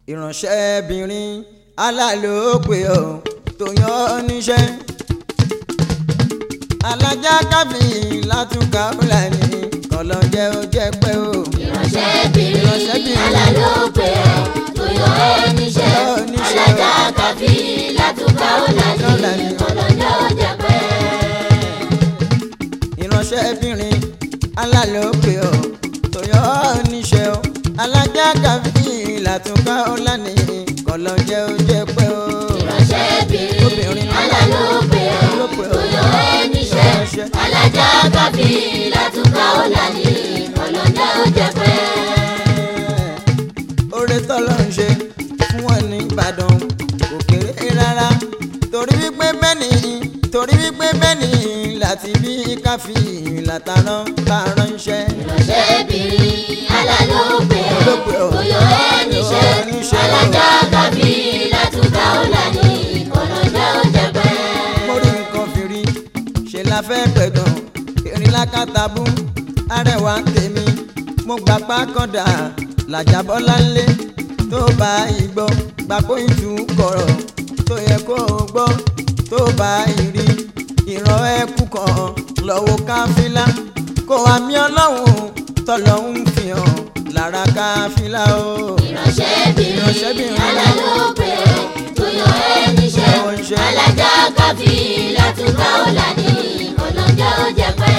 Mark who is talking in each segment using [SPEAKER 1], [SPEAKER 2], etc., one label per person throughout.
[SPEAKER 1] ìránṣẹ́bìnrin alálòpẹ̀ ọ̀ tó yan ọ́ níṣẹ́ alájà káfí látúkà fúlàní kọlọ́jẹ́ ó jẹ́ pé o.
[SPEAKER 2] ìránṣẹ́bìnrin
[SPEAKER 1] Ìránṣẹ́bìnrin.
[SPEAKER 2] alálòpẹ̀ tó yọ ẹ́ níṣẹ́
[SPEAKER 1] Yọ ẹ́ níṣẹ́.
[SPEAKER 2] alájà káfí látúkà ọ̀làní
[SPEAKER 1] Ọ̀làní.
[SPEAKER 2] ọlọ́jọ́ ọjà pẹ́.
[SPEAKER 1] ìránṣẹ́bìnrin alálòpẹ̀ ọ̀ tó yan ọ́ níṣẹ́ o. alájà káfí látúkà fúlàní kọlọ́jẹ́ ó jẹ́ pé o.
[SPEAKER 2] ìránṣẹ́bìnrin
[SPEAKER 1] Obìnrin.
[SPEAKER 2] alálòpẹ̀
[SPEAKER 1] Alálòpẹ̀
[SPEAKER 2] tó yọ ẹ́ níṣẹ́
[SPEAKER 1] Níṣẹ́.
[SPEAKER 2] alájà káfí látúkà ọ̀làní ọlọ́jọ́ ọjà pẹ́.
[SPEAKER 1] oore tọ́lọ́ ń ṣe fún wọn ní ìbàdàn kò kéré rárá torí wípé bẹ́ẹ̀ ni torí wípé bẹ́ẹ̀ ni láti bí káfí látàrán tààrán iṣẹ́.
[SPEAKER 2] ìránṣẹ́bìnrin alálòpẹ̀
[SPEAKER 1] Alálòpẹ̀ ọ̀.
[SPEAKER 2] tó yọ ẹ́ níṣẹ́
[SPEAKER 1] Yọ ẹ́ níṣẹ́.
[SPEAKER 2] alájà káfí látúkà ọ̀làní ọlọ́jọ́ ọjà pẹ́.
[SPEAKER 1] mo rí nǹkan fìrí ṣe la fẹ́ pẹ̀gàn erin lákàtàbú arẹwà ń tèmi mo gbà pákàndà làjàbọ́lá ńlé tó bá ìgbọ́ gbàgbó ìtú kọ̀rọ̀ tó yẹ kó o gbọ́ tó bá ìrí ìran ẹkú kan lọ́wọ́ káfílà kó àmì ọlọ́run tọ́lọ́hún fi hàn lára káfílà o.
[SPEAKER 2] ìránṣẹ́bìnrin
[SPEAKER 1] Ìránṣẹ́bìnrin.
[SPEAKER 2] alálòpẹ̀ tó yọ ẹ́ níṣẹ́
[SPEAKER 1] Yọ iṣẹ́.
[SPEAKER 2] alájà káfí látúkà ọ̀làní ọlọ́jọ́ ọjà pẹ́.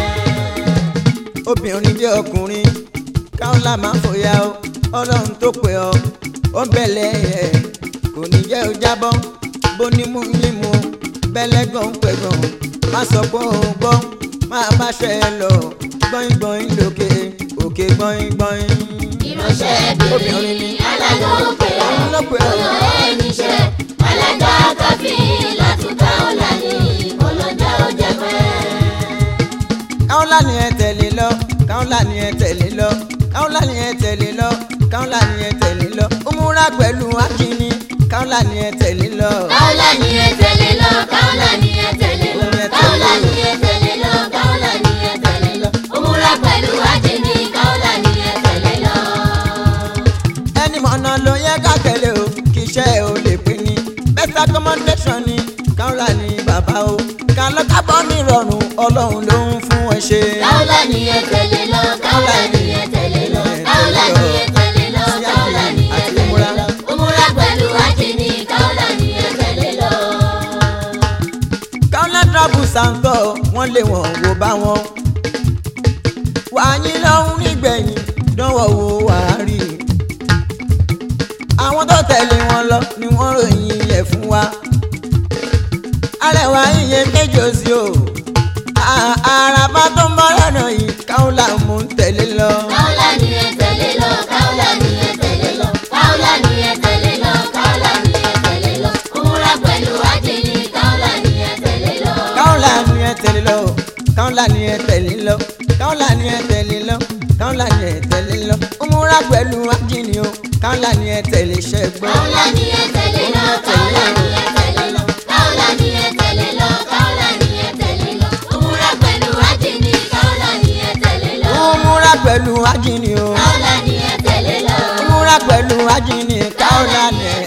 [SPEAKER 1] obìnrin jẹ́ ọkùnrin káwọn là máa fòyà o ọlọ́run tó pè ọ́ ó bẹ̀lẹ̀ ẹ̀ kò ní jẹ́ ó jábọ́ bó ní mú ní mu bẹ́lẹ̀ gan pẹ̀gàn má sọ pé ó gbọ́ máa bá ṣe é lọ gbọ́n gbọ́n lókè òkè gbọ́n gbọ́n.
[SPEAKER 2] ìránṣẹ́bìnrin
[SPEAKER 1] Obìnrin ni.
[SPEAKER 2] alálòpẹ̀
[SPEAKER 1] Alálòpẹ̀.
[SPEAKER 2] tó yọ ẹ́ níṣẹ́ alájà káfí látúkà ọ̀làní ọlọ́jọ́ ọjà pẹ́.
[SPEAKER 1] káwọn là ní ẹ tẹ̀lé lọ káwọn là ní ẹ tẹ̀lé lọ káwọn là ní ẹ tẹ̀lé lọ káwọn là ní ẹ tẹ̀lé lọ ó múra pẹ̀lú akínní káwọn là ní ẹ tẹ̀lé lọ.
[SPEAKER 2] Kaula ni ẹ tẹ̀lé lọ, kaula ni ẹ tẹ̀lé lọ, kaula ni ẹ tẹ̀lé lọ, kaula ni ẹ tẹ̀lé lọ. Òmùra pẹ̀lú ajé ni kaula ni ẹ tẹ̀lé lọ.
[SPEAKER 1] ẹni mọ̀nà ló yẹ ká tẹ̀lé o kì í ṣe ò lè pè ní best accommodation ni káwọ́lá ni bàbá o ká lọ kábọ̀ ní ìrọ̀rùn ọlọ́run ló ń fún ẹ ṣe.
[SPEAKER 2] Kaula ni ẹ tẹ̀lé lọ, kaula ni ẹ tẹ̀lé lọ, kaula ni ẹ tẹ̀lé lọ, kaula ni ẹ tẹ̀lé lọ. Òmùra pẹ̀lú ajé ni kaula ni ẹ tẹ̀lé lọ.
[SPEAKER 1] káwọ́lá travel santo wọ́n lé wọn wò bá wọn. wàyí lọ́hún nígbẹ̀yìn dánwò wò wá rí i. àwọn tó tẹ̀lé wọn lọ ni wọ́n ròyìn ẹ̀ fún wa. arẹwà iye méjì ó sí o. À- àràbà tó ń bọ́ lọ́nà yìí káwọ́lá mú ń tẹ̀lé lọ.
[SPEAKER 2] Kaula ni ẹ tẹ̀lé lọ, kaula ni ẹ tẹ̀lé lọ, kaula ni ẹ tẹ̀lé lọ, kaula ni ẹ tẹ̀lé lọ. Òmùra pẹ̀lú ajé ni kaula ni ẹ tẹ̀lé lọ.
[SPEAKER 1] káwọ́lá ni ẹ tẹ̀lé lọ káwọ́lá ni ẹ tẹ̀lé lọ káwọ́lá ni ẹ tẹ̀lé lọ káwọ́lá ni ẹ tẹ̀lé lọ ó múra pẹ̀lú ajínigbé o káwọ́lá ni ẹ tẹ̀lé ṣẹ́gbọ́n.
[SPEAKER 2] Kaula ni ẹ tẹ̀lé lọ, kaula ni ẹ tẹ̀lé lọ, kaula ni ẹ tẹ̀lé lọ, kaula ni ẹ tẹ̀lé lọ. Òmùra pẹ̀lú ajé ni kaula ni ẹ tẹ̀lé lọ.
[SPEAKER 1] ó múra pẹ̀lú ajínigbé o
[SPEAKER 2] Kaula ni ẹ tẹ̀lé lọ.
[SPEAKER 1] ó múra pẹ̀lú ajínigbé káwọ́lá ni ẹ